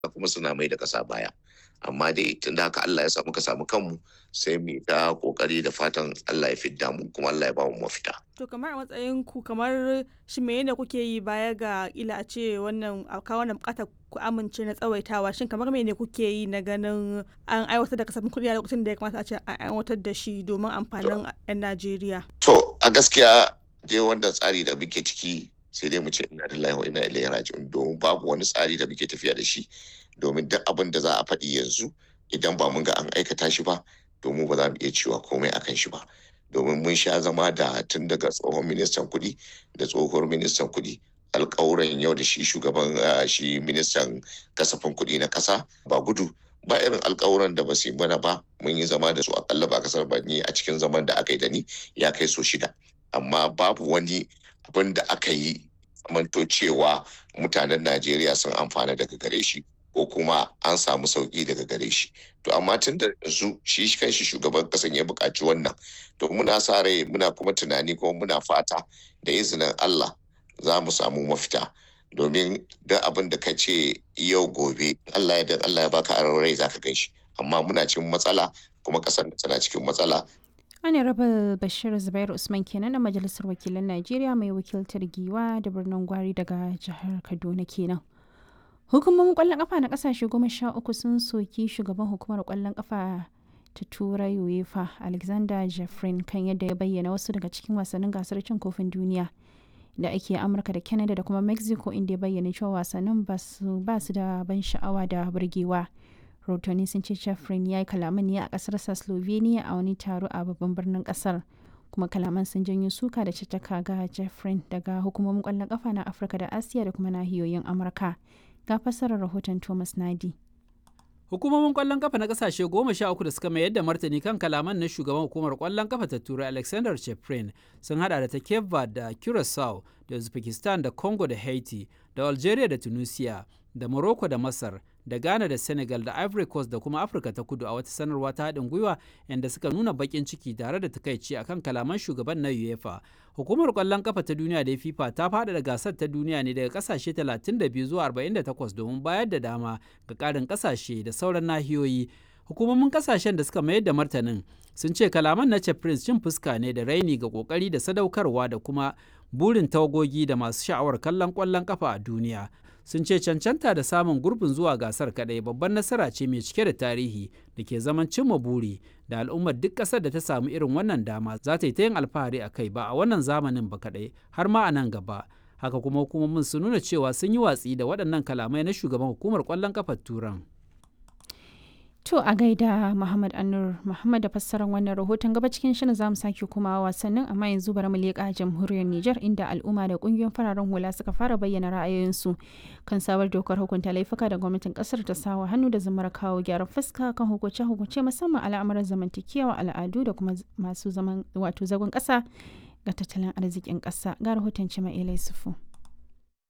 kuma suna mai da ƙasa baya amma dai tun da haka Allah ya sa muka samu kanmu sai mu ta kokari da fatan Allah ya fidda mu kuma Allah ya ba mu mafita to kamar a matsayin ku kamar shi me ne kuke yi baya ga ila a ce wannan a kawo wannan bukatar ku amince na tsawaitawa shin kamar me ne kuke yi na ganin an aiwatar da kasafin kuɗi a lokacin da ya kamata a ce an aiwatar da shi domin amfanin 'yan Najeriya to a gaskiya dai wanda tsari da muke ciki sai dai mu ce ina lillahi wa ina ilaihi raji'un domin babu wani tsari da muke tafiya da shi domin duk abin da za a faɗi yanzu idan ba mun ga an aikata shi ba domin ba za mu iya cewa komai akan shi ba domin mun sha zama da tun daga tsohon ministan kuɗi da tsohuwar ministan kuɗi alƙawuran yau da shi shugaban shi ministan kasafin kuɗi na ƙasa ba gudu ba irin alƙawuran da ba su yi mana ba mun yi zama da su akalla ba kasar ba ni a cikin zaman da aka yi da ni ya kai so shida amma babu wani abin da aka yi zamanto cewa mutanen Najeriya sun amfana daga gare shi ko kuma an samu sauki daga gare shi to amma tun da yanzu shi kanshi shugaban kasan ya buƙaci wannan to muna sa rai muna kuma tunani kuma muna fata da izinin Allah za mu samu mafita domin duk abin da ka ce yau gobe Allah ya Allah ya baka aron rai zaka gan shi amma muna cikin matsala kuma kasar tana cikin matsala Honorable Bashir Zubairu Usman kenan na Majalisar Wakilan Najeriya mai wakiltar Giwa da birnin Gwari daga jihar Kaduna kenan. Hukumomin kwallon kafa na kasashe goma sha uku sun soki shugaban hukumar kwallon kafa ta Turai UEFA Alexander Jeffrin kan yadda ya bayyana wasu daga cikin wasannin gasar cin kofin duniya da ake Amurka da Canada da kuma Mexico inda ya bayyana cewa wasannin ba su da ban sha'awa da burgewa. rahotanni sun ce Jeffrin ya yi kalaman ne a kasarsa Slovenia a wani taro a babban birnin kasar. kuma kalaman sun janyo suka da caccaka ga Jeffrin daga hukumomin kwallon kafa na Afirka da Asiya da kuma nahiyoyin Amurka. Ga fassarar rahoton Thomas Nadi. Hukumomin kwallon kafa na kasashe goma sha uku da suka mayar da martani kan kalaman na shugaban hukumar kwallon kafa ta Turai Alexander Cheprin sun hada da ta Cape Verde da Curacao da Uzbekistan da Congo da Haiti da Algeria da Tunisia da Morocco da Masar da Ghana da Senegal da Ivory Coast da kuma Afirka ta Kudu a wata sanarwa ta haɗin gwiwa inda suka nuna baƙin ciki tare da takaici akan kalaman shugaban na UEFA. Hukumar ƙwallon kafa ta duniya da FIFA ta faɗaɗa gasar ta duniya ne daga ƙasashe 32 zuwa 48 domin bayar da dama ga ƙarin ƙasashe da sauran nahiyoyi. Hukumomin ƙasashen da suka mayar da martanin sun ce kalaman na Prince cin fuska ne da raini ga ƙoƙari da sadaukarwa da kuma burin tawagogi da masu sha'awar kallon ƙwallon kafa a duniya. sun ce cancanta da samun gurbin zuwa gasar kadai babban nasara ce mai cike da tarihi da ke zaman cimma buri da al'ummar duk ƙasar da ta samu irin wannan dama za ta yi ta yin alfahari a kai ba a wannan zamanin ba kadai har ma a nan gaba haka kuma hukumomin sun nuna cewa sun yi watsi da waɗannan kalamai na shugaban hukumar ƙwallon kafar turan To a gaida Muhammad Anur Muhammad da fassarar wannan rahoton gaba cikin shirin zamu sake kuma wasannin amma yanzu bari mu leƙa jamhuriyar Nijar inda al'umma da kungiyoyin fararen hula suka fara bayyana ra'ayoyinsu kan sabar dokar hukunta laifuka da gwamnatin kasar ta sawa hannu da zamar kawo gyaran fuska kan hukunce hukunce musamman al'amuran zamantakewa al'adu da kuma masu zaman wato zagon ƙasa ga tattalin arzikin ƙasa ga rahoton Cima Elai Sufu.